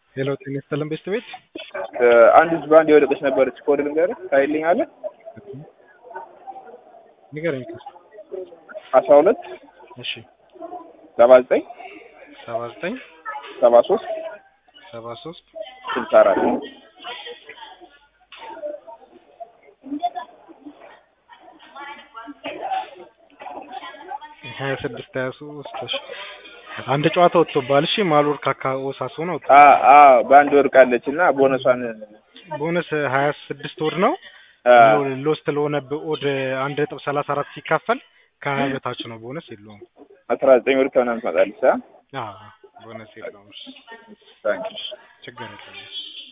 ሄሎ ጤና ይስጥልን ቤስት ቤት አንድ ህዝብ አንድ የወደቀች ነበረች። ኮድ ልንገርህ ታይልኛለህ? ንገረኝ። አስራ ሁለት እሺ ሰባ ዘጠኝ ሰባ ዘጠኝ ሰባ ሶስት ሰባ ሶስት ስልሳ አራት ሀያ ስድስት ሀያ ሶስት እሺ አንድ ጨዋታ ወጥቶባል። እሺ ማልወር ካካ ኦሳሶና ወጥቶ አ- አ በአንድ ወድቃለች እና ቦነሷን ቦነስ ሀያ ስድስት ወድ ነው አ፣ ሎስት ለሆነብህ ኦድ አንድ ነጥብ ሰላሳ አራት ሲካፈል ከሀያ በታች ነው። ቦነስ የለውም። አስራ ዘጠኝ ወድ ከምናምን ትመጣለች። አ አዎ ቦነስ የለውም። እሺ ታንኪሽ ችግር የለም።